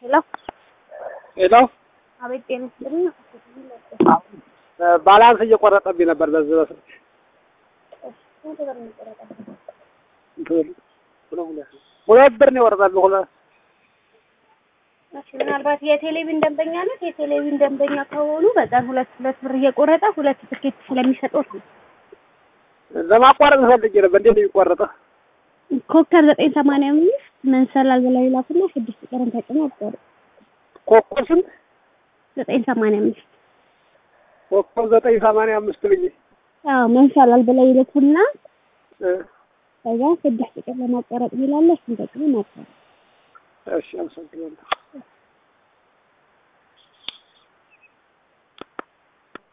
ሄሎ ሄሎ አቤት፣ ጤና ይስጥልኝ። ባላንስ እየቆረጠብኝ ነበር። በዚህ በስልክ ስንት ብር ነው የቆረጠብህ? ሁለት ብር ነው የወረደብኝ። ሁለት እሺ፣ ምናልባት የቴሌቪዥን ደንበኛ ነት። የቴሌቪዥን ደንበኛ ከሆኑ በቀን ሁለት ሁለት ብር እየቆረጠ ሁለት ትኬት ስለሚሰጡት ነው። ለማቋረጥ ፈልጌ ነበር። እንዴት ነው የሚቆረጠው? ኮከብ ዘጠኝ ሰማንያ አምስት መንሰላል በላይ ላኩና ስድስት ቀረን ተጭኖ አቋረጥ ኮከብ ስንት? ዘጠኝ ሰማንያ አምስት ኮከብ ዘጠኝ ሰማንያ አምስት ብዬ አዎ መንሰላል በላይ ይልኩና እ ከዛ ስድስት ቀን ለማቋረጥ ሚላለ እሱን ተጭኖ ማቋረጥ እሺ አመሰግናለሁ።